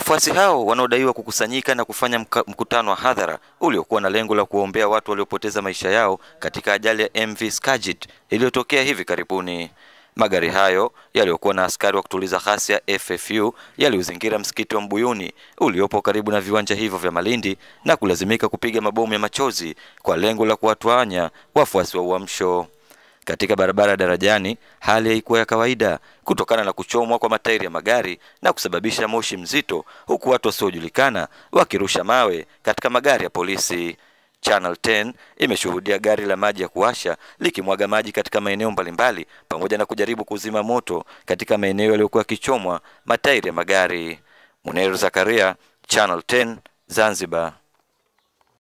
Wafuasi hao wanaodaiwa kukusanyika na kufanya mkutano wa hadhara uliokuwa na lengo la kuwaombea watu waliopoteza maisha yao katika ajali ya MV Skagit iliyotokea hivi karibuni. Magari hayo yaliyokuwa na askari wa kutuliza ghasia FFU yaliuzingira msikiti wa Mbuyuni uliopo karibu na viwanja hivyo vya Malindi na kulazimika kupiga mabomu ya machozi kwa lengo la kuwatawanya wafuasi wa Uamsho. Katika barabara ya Darajani hali haikuwa ya kawaida kutokana na kuchomwa kwa matairi ya magari na kusababisha moshi mzito, huku watu wasiojulikana wakirusha mawe katika magari ya polisi. Channel 10 imeshuhudia gari la maji ya kuwasha likimwaga maji katika maeneo mbalimbali pamoja na kujaribu kuzima moto katika maeneo yaliyokuwa yakichomwa matairi ya magari. Muneru Zakaria, Channel 10, Zanzibar.